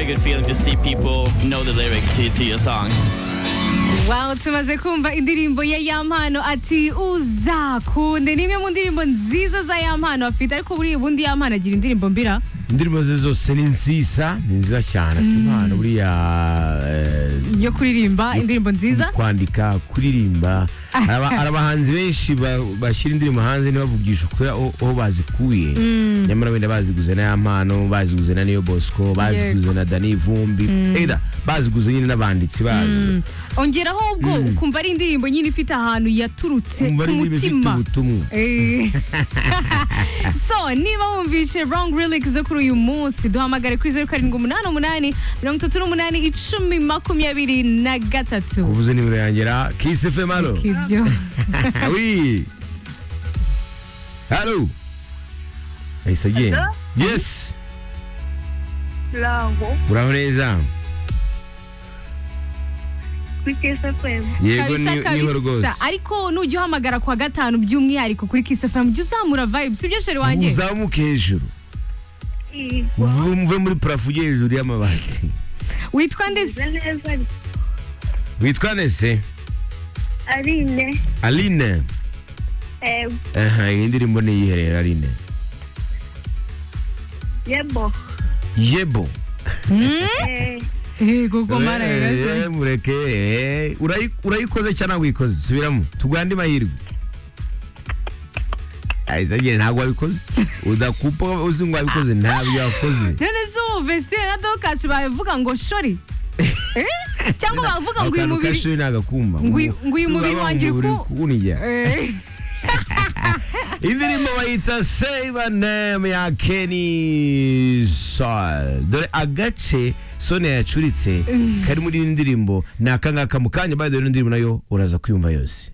good feeling to see people know the lyrics to, to your song. Wow, tumaze kumva indirimbo ya yampano ati uzakunde ni imwe mu ndirimbo nziza za yampano afite ariko buriya ubundi yampano agira indirimbo mbira indirimbo ze zose ni nziza ni nziza cyane afite impano buriya eh, yo kuririmba indirimbo nziza kwandika kuririmba hari aba- hari abahanzi benshi ba- bashyira indirimbo hanze ntibavugisha ukuri aho aho bazikuye nyamara wenda baziguze na yampano baziguze na niyo bosco baziguze na dani vumbi eda baziguze nyine n'abanditsi bazo ongeraho ubwo ukumva ari indirimbo nyine ifite ahantu yaturutse ku umva ari indirimbo ifite mutima ubutumwa Eh. so niba wumvishe wrong relic zo kuri uyu munsi duhamagare kuri zeru karindwi umunani umunani mirongo itatu n'umunani icumi makumyabiri na gatatu uvuze nimero yanjye ra kisi fm halo ibyo oui halo ahise agenda yes Laho, uraho neza kuri KSFM. yego Kabisa, ni- niho kabisa. rwose ariko nujya uhamagara kuwa gatanu by'umwihariko kuri Kiss FM jya uzamura vibe sibyo sheri wanjye uzamuke hejuru Igwa uve muve muri parafo ujye hejuru y'amabati witwa Meze ndese neza witwa nese ari ine. aline Eh, aha iyi ndirimbo ni iyihe rero aline yebo. yebo Eh, yego goma Eh, arayiraze eh, mureke eh. Urayi- urayikoze cyangwa wikoze subiramo tugande amahirwe ayizagire ntabwo wabikoze udakupa uzi ngo wabikoze ntabyo wakoze none se ubu vestire na dokasi babivuga ngo shori Eh? cyangwa bavuga ngo uyu akantu mubiri kashoye ntagakumba Ngo uyu- ngo uyu Si mubiri waba wanjye uri umubiri ku- kunijya Eh. indirimbo bayita save a name ya Kenny Sol dore agace Sonia yacuritse kari muri iyi ndirimbo ni akangaka mu kanya bayo dore ino ndirimbo nayo uraza kwiyumva yose